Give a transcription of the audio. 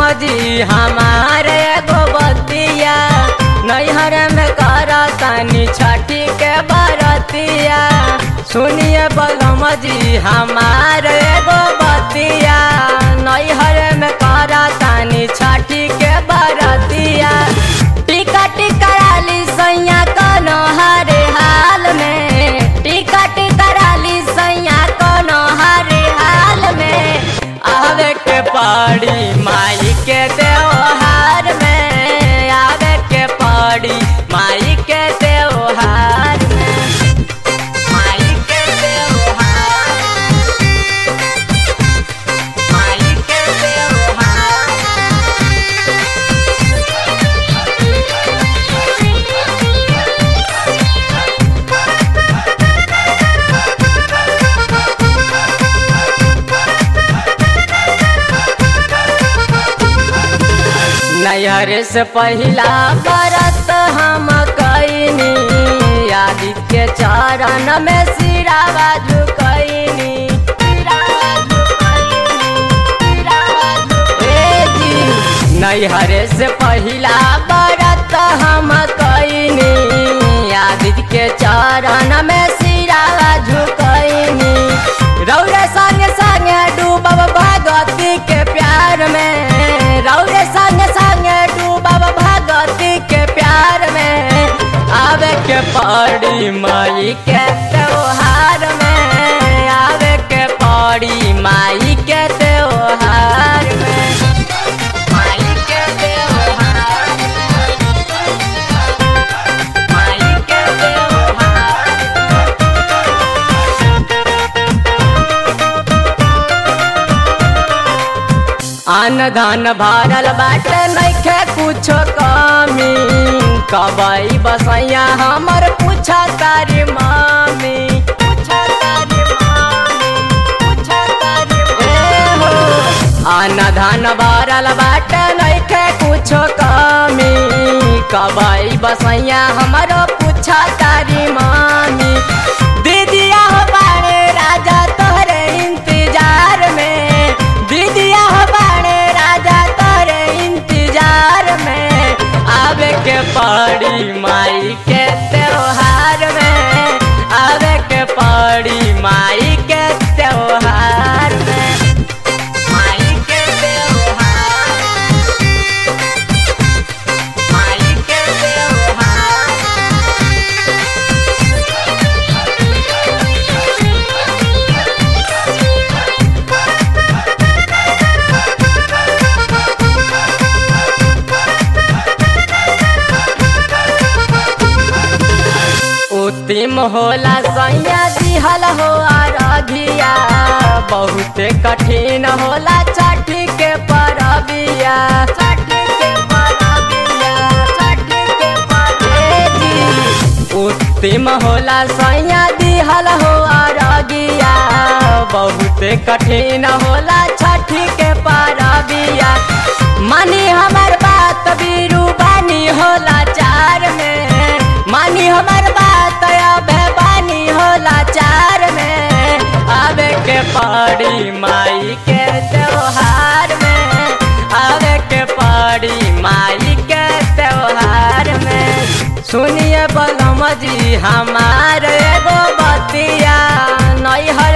जी हमारे एगो बतिया नैहर में करतनी छठी के बरतिया सुनिए बलम जी हमारे एगो बतिया नैहर में करतनी छठी के बरतिया टिकट कराली सैया कनो हरे हाल में टिकट कराली सैया कनो हरे हाल में आवे के पड़ी माई के त्योहार में आवे के पड़ी माई के त्योहार में माई के त्योहार माई के त्योहार नैहर से पहिला बरत हम कैनी आदित्य चरण में सिरावा झुकैनी सिरावा झुकैनी, सिरावा झुकैनी। ए जी, नैहर से पहिला बरत हम कैनी आदित्य के चरण में सिरावा झुकैनी रौरे संग संग डूबब भगवती के प्यार में रौरे संग संग डूबब भगवती के प्यार में आवे के पड़ी माई के त्योहार में आवे के पड़ी माई के त्योहार में माई के त्योहार माई के त्योहार अन धन भरल बाटे नइखे कुछो कमी कबई बसैया हमर पूछा तारी मामी पूछा तारी मामी पूछा तारी ए हो अन धन भरल बाटे नइखे कुछो कमी कबई बसैया हमर पूछा तारी मामी दीदिया हो बाड़े राजा तोहरे इंतजार में दीदिया हो बाड़े राजा तोहरे इंतजार में आवे के पड़ी माई के त्योहार में आवे के पड़ी माई के त्योहार में माई के त्योहार माई के त्योहार उत्तिम होला सैया दिहल हो अरघिया बहुत कठिन होला छठी के परबिया छठी के परबिया छठी के परबिया उत्तिम होला सैया दिहल हो अरघिया बहुत कठिन होला छठी के परबिया मानी हमर बात बीरू बानी होला चार में मानी हमर बात अब बानी होला चार में आवे के पड़ी माई के त्योहार में आवे के पड़ी माई के त्योहार में सुनिए बलम जी हमार एगो बतिया नैहर